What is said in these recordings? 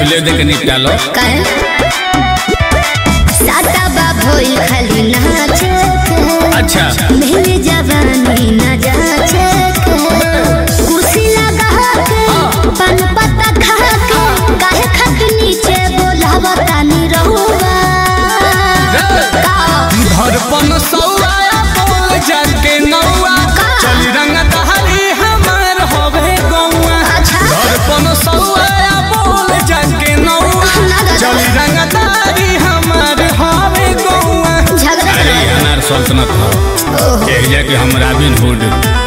पहिले दे के निपटा लो काहे साता बाबोई खाली नाचे के अच्छा मेरे जवानी न जाचे के कुर्सी लगा के पान पत्ता खा के काहे खट नीचे बोलावा तानी रहुआ का धड़पन सौआ बोल जाके नौआ चली रंग दहरी हमार होवे गौआ अच्छा धड़पन सौआ बोल जाके नौआ चली रंग दहरी हमार होवे गौआ झगड़ा अरे करो। अनार सल्तनत हो ओहो कह जा कि हम रॉबिन हुड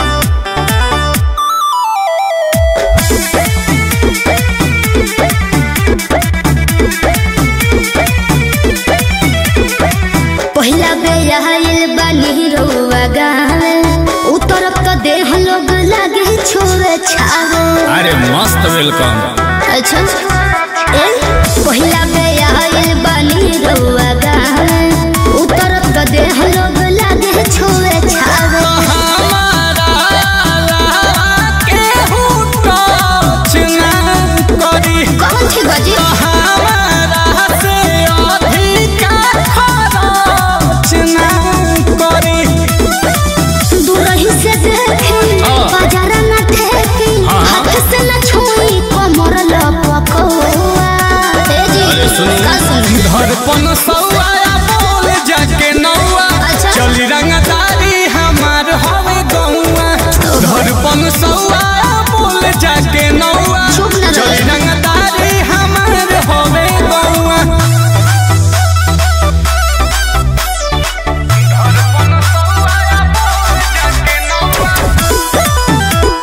पहिला बेर आइल बानी रउआ गावे उ तरफ तो देह लोग लागे छोरे छावे अरे मस्त वेलकम अच्छा ए पहिला बेर आइल बानी रउआ गावे उ तरफ तो देह लोग लागे छोरे छावे हमारा केहू टच ना करी कौन थी बजी हमारा से अधिका खरच ना करी दूरही से देखी हाँ। बाजार न ठेकी हाँ। हाथ से न छुई कमर लपकौआ ए जी अरे सुन का सुन धड़पन सौआ बोल जाके नौआ अच्छा। चली रंगदारी हमार हवे गौआ धड़पन सौआ बोल जाके नौआ चुप ना चली रहे। रंगदारी हमार हवे गौआ धड़पन सौआ बोल जाके नौआ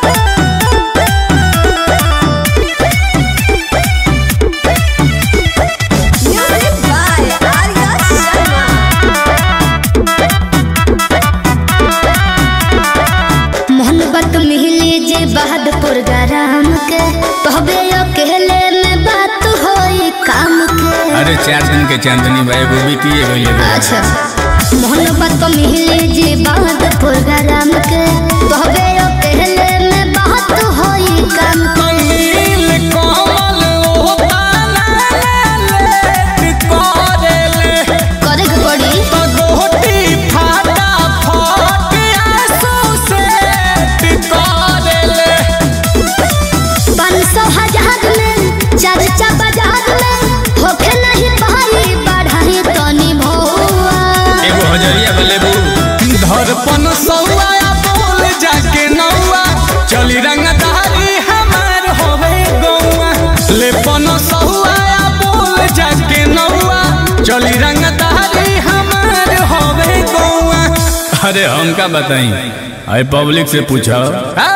Music by Arya Sharma. मोहब्बत मिली जे बहादुर गरम के तहबे अकेले में बात होई काम के अरे चार दिन के चांदनी भाई वो भी किए गए अच्छा मोहब्बत मिली जे बहादुर गरम के तहबे अकेले में बात होई काम के नील कमल ओ ताना ले करेले करे के पड़ी तो गोटी फाटा फट आंसू से करेले पाँच सौ हजार में चर्चा बाजार में होके नहीं पाई बढ़ाई तनी भौआ एगो हजरिया बले बू धड़पन सौआ बोल जाके नौआ चली रंगदारी हमार होवे गौआ लेपन सौआ बोल जाके नौआ चली रंगदारी हमार होवे गौआ अरे हम का बताई अरे पब्लिक से पूछो